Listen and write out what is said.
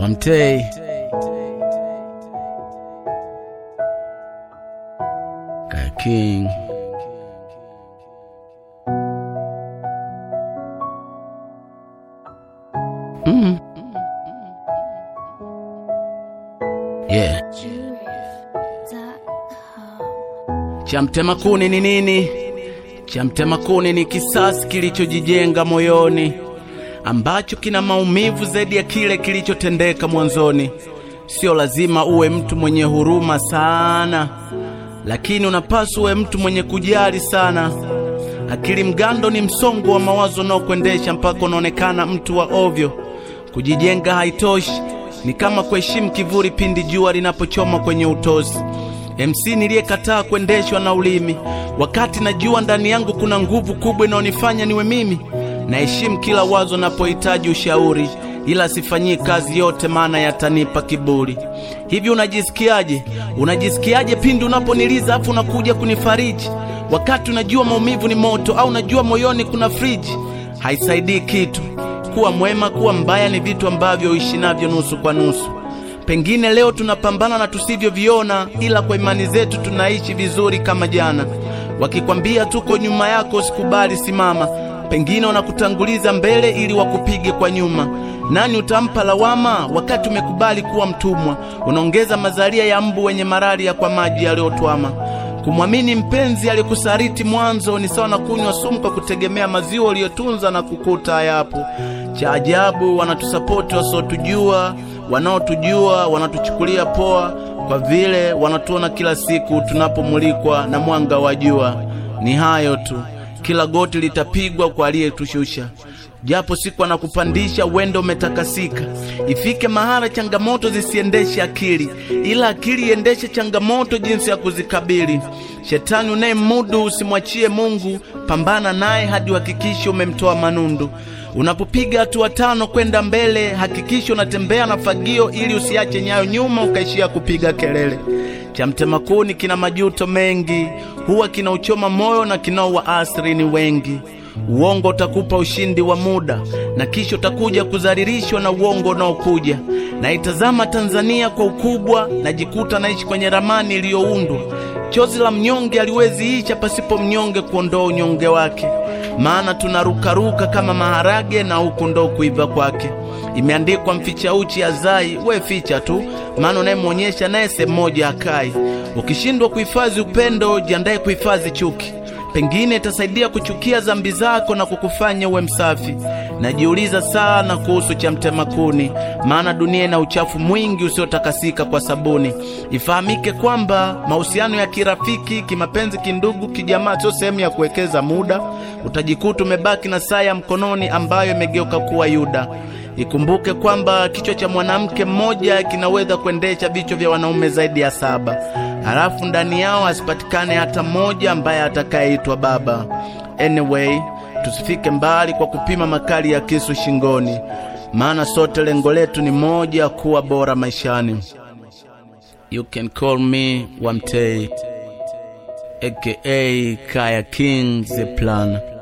Wamtei Kaya King mm. Yeah. Cha mtema kuni ni nini? Cha mtema kuni ni kisasi kilichojijenga moyoni ambacho kina maumivu zaidi ya kile kilichotendeka mwanzoni. Sio lazima uwe mtu mwenye huruma sana, lakini unapaswa uwe mtu mwenye kujali sana. Akili mgando ni msongo wa mawazo unaokuendesha mpaka unaonekana mtu wa ovyo. Kujijenga haitoshi, ni kama kuheshimu kivuli pindi jua linapochoma kwenye utosi. MC niliyekataa kuendeshwa na ulimi, wakati najua ndani yangu kuna nguvu kubwa inayonifanya niwe mimi. Naheshimu kila wazo napohitaji ushauri, ila sifanyii kazi yote, maana yatanipa kiburi. Hivi unajisikiaje? Unajisikiaje pindi unaponiliza afu unakuja kunifariji, wakati unajua maumivu ni moto, au unajua moyoni kuna friji? Haisaidii kitu. Kuwa mwema, kuwa mbaya ni vitu ambavyo uishi navyo nusu kwa nusu. Pengine leo tunapambana na tusivyoviona, ila kwa imani zetu tunaishi vizuri kama jana. Wakikwambia tuko nyuma yako, usikubali, simama. Pengine wanakutanguliza mbele ili wakupige kwa nyuma. Nani utampa lawama wakati umekubali kuwa mtumwa? Unaongeza mazalia ya mbu wenye malaria kwa maji yaliyotwama. Kumwamini mpenzi aliyekusariti mwanzo ni sawa na kunywa sumu kwa kutegemea maziwa uliyotunza na kukuta hayapo. Cha ajabu, wanatusapoti wasiotujua, wanaotujua wanatuchukulia poa, kwa vile wanatuona kila siku tunapomulikwa na mwanga wa jua. Ni hayo tu, kila goti litapigwa kwa aliyetushusha. Japo siku anakupandisha wendo umetakasika. Ifike mahala changamoto zisiendeshe akili, ila akili iendeshe changamoto jinsi ya kuzikabili. Shetani unayemudu usimwachie Mungu, pambana naye hadi uhakikishe umemtoa manundu. Unapopiga hatua tano kwenda mbele, hakikisha unatembea na fagio ili usiache nyayo nyuma ukaishia kupiga kelele. Cha mtema kuni kina majuto mengi, huwa kinauchoma moyo na kinaua asiri ni wengi. Uongo utakupa ushindi wa muda na kisha utakuja kudhalilishwa na uongo unaokuja. Naitazama Tanzania kwa ukubwa, najikuta naishi kwenye ramani iliyoundwa. Chozi la mnyonge aliwezi isha pasipo mnyonge kuondoa unyonge wake, maana tunarukaruka kama maharage na huku ndo kuiva kwake. Imeandikwa, mficha uchi azai, we ficha tu, maana unayemwonyesha naye sehemu moja akai. Ukishindwa kuhifadhi upendo, jiandaye kuhifadhi chuki pengine itasaidia kuchukia dhambi zako na kukufanya uwe msafi. Najiuliza sana kuhusu cha mtema kuni, maana dunia ina uchafu mwingi usiotakasika kwa sabuni. Ifahamike kwamba mahusiano ya kirafiki, kimapenzi, kindugu, kijamaa sio sehemu ya kuwekeza muda. Utajikuta umebaki na saa ya mkononi ambayo imegeuka kuwa Yuda. Ikumbuke kwamba kichwa cha mwanamke mmoja kinaweza kuendesha vichwa vya wanaume zaidi ya saba halafu ndani yao asipatikane hata mmoja ambaye atakayeitwa baba. Anyway, tusifike mbali kwa kupima makali ya kisu shingoni, maana sote lengo letu ni moja, kuwa bora maishani. You can call me Wamtei aka Kaya King the Plan.